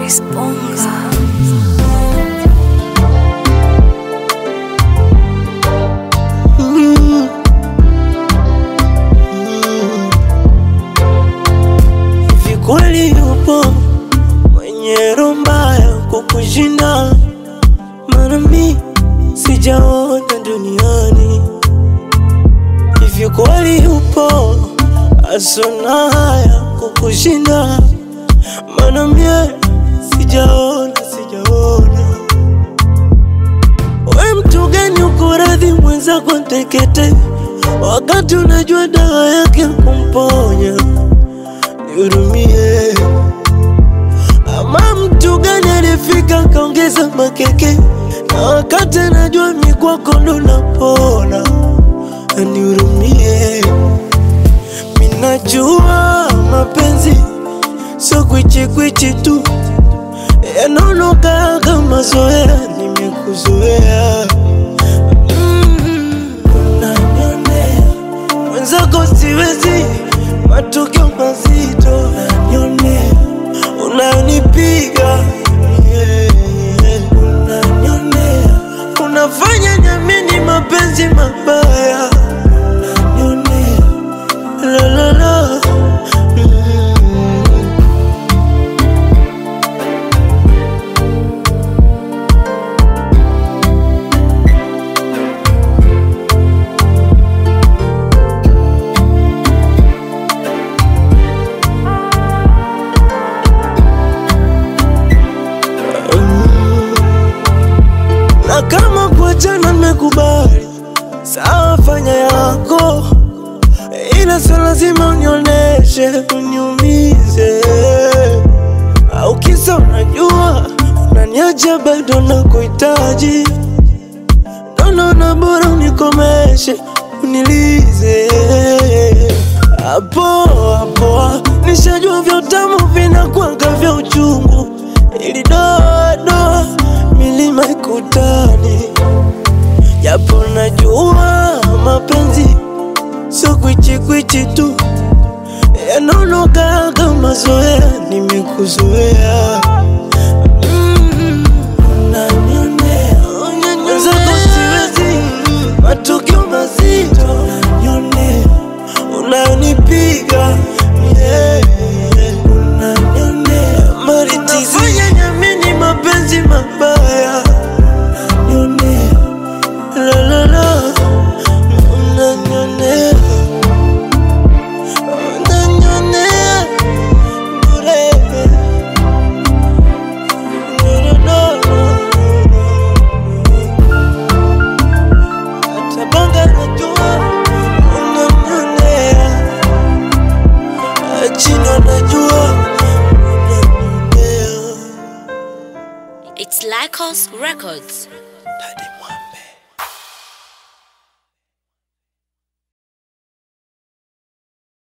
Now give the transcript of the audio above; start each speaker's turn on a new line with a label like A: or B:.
A: Disponga.
B: Hivi kweli yupo mwenye roho mbaya kukushinda? Maana mi sijaona duniani. Hivi kweli yupo asona haya kukushinda? Maana mie sijaona, sijaona. We mtu gani uko radhi mwenzako ntekete, wakati unajua dawa yake kumponya? Nihurumie. Ama mtu gani alifika kaongeza makeke, na wakati anajua mi kwako ndo napona? Nihurumie. Minajua mapenzi sio kwichikwichi tu, yanaonoka kama zoea, nimekuzoea Mm, unanionea mwenzako siwezi, matokeo mazito unanionea, unanipiga yeah, unanionea, unafanya nyamini mapenzi mabaya unanionea, la la la mm. na kama kuachana nimekubali, sawa, fanya yako, ila sio lazima unioneshe uniumize, au kisa unajua unaniacha bado nakuhitaji, ndo naona bora unikomeshe unilize hapo hapo, nishajua vya utamu vinakwanga vya uchungu, ili doa doa milima ikutani, japo najua mapenzi sio kwichikwichi tu, yanaonoka kama zoea, nimekuzoea Mm, unanionea, mwenzako siwezi, matukio mazito unanionea, unanipiga yeah, unanionea, unafanya nyamini mapenzi mabaya unanionea, la la la, unanionea, unanionea bure. No, no, no, hata banga najua unanionea, chino najua unanionea.
A: It's Lycos Records.
B: Daddy